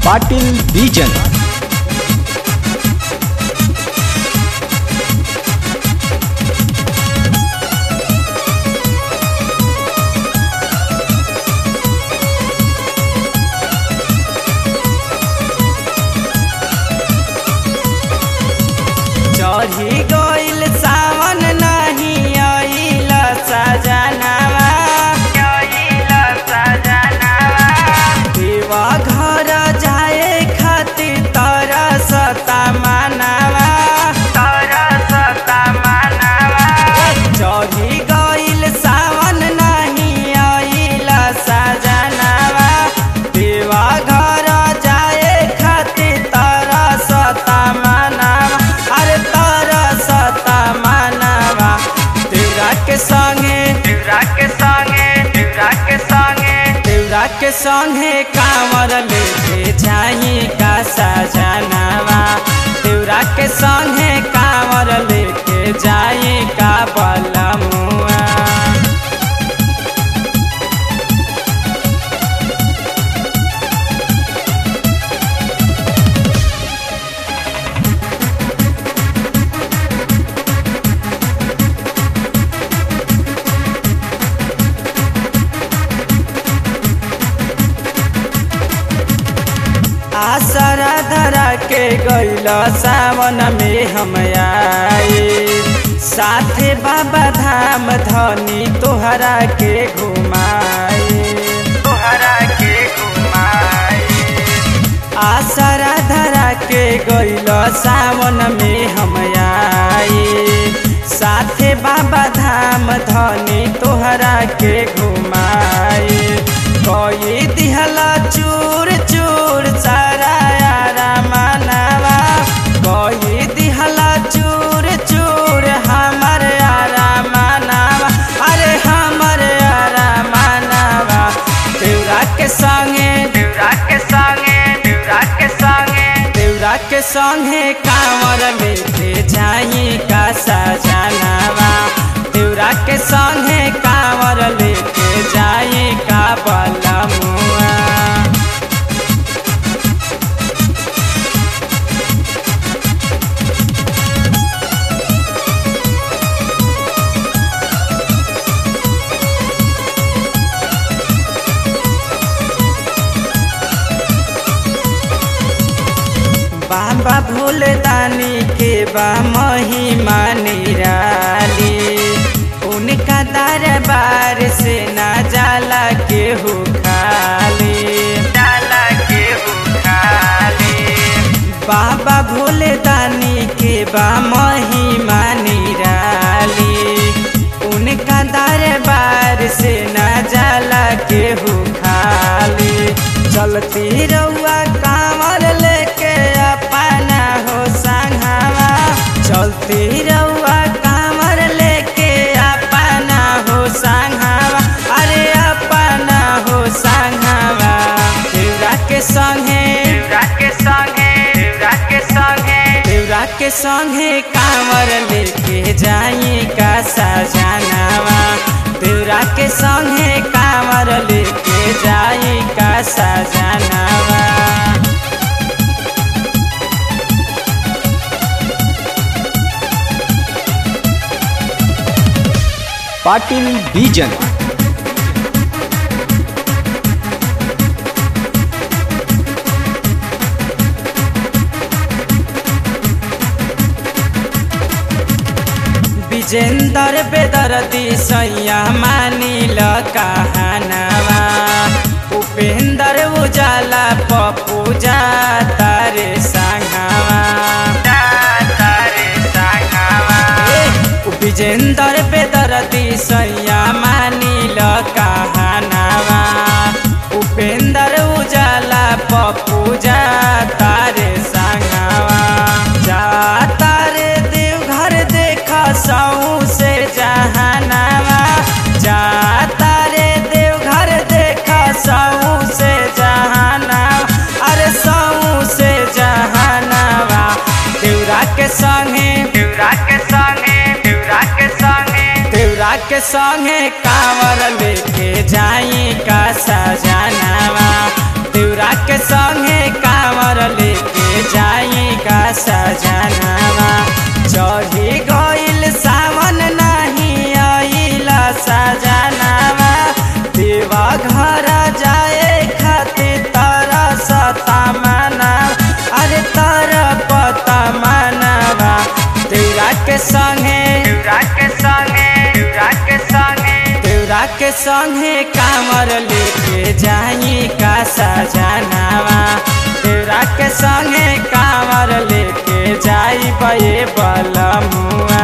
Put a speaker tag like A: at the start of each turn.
A: पाटील बीजन
B: चढ़ी गइल सावन नहीं आइल सजनावा आइल सजनावा देवा घर जाए खातिर तरसता मानवा तरसता मानवा चढ़ी गइल सावन नहीं आइल सजनावा देवा घर जाए खातिर तरसता मानवा अरे तरसता मानवा तेरा के संगे तेरा के संगे तेरा के संगे तेरा के संगे कांवर लेके जाई का सजनावा तेरा के संगे कांवर लेके जाई का बलमुआ आसरा धरा के गइल सावन में हम आए साथे बाबा धाम धनी तोहरा के घुमाए तोहरा के घुमाए आसरा धरा के गइल सावन में हम आए साथे बाबा धाम धनी तोहरा के घुमाए कोई दिहला चूर चूर सारा यारा मानवा कोई दिहला चूर चूर हमर यारा मानवा अरे हमर यारा मानवा देवरा के संगे देवरा के संगे देवरा के संगे देवरा के संगे कांवर लेके जाई का सजनावा देवरा के संगे कांवर लेके जाई का बलमुआ बाबा भोले दानी के बा महिमा निराली उनका दरबार से ना जाला के हो खाली जाला के हो खाली बाबा भोले दानी के बा महिमा निराली उनका दरबार से ना जाला के हो खाली चलती रउआ कांवर लेके अपना हो संघावा चलती रउआ कांवर लेके अपना हो संघावा अरे अपना हो संघावा देवरा के संगे देवरा के संगे देवरा के संगे देवरा के संगे कांवर लेके जाई का सजनावा देवरा के संगे कांवर लेके जाई का सजनावा
A: पाटील बीजन
B: विजेंदर बेदर्दी सैया मानिल कहानवा उपेंद्र उजाला पप्पू जा तारे संघावा विजेंदर बेदर्दी सैया मानिल कहानवा उपेंद्र उजाला पप्पू जा तारे संघावा जा तारे देवघर देख सऊ से जहानावा जा तारे देवघर देख सऊ से जहानावा अरे सऊ से जहानावा देवरा के संगे देवरा के संगे देवरा के संगे देवरा के संगे कांवर लेके जाई का सजनावा देवरा के संगे का के संगे कांवर लेके जाई का सजनावा देवरा के संगे कांवर लेके जाई बे बलमुआ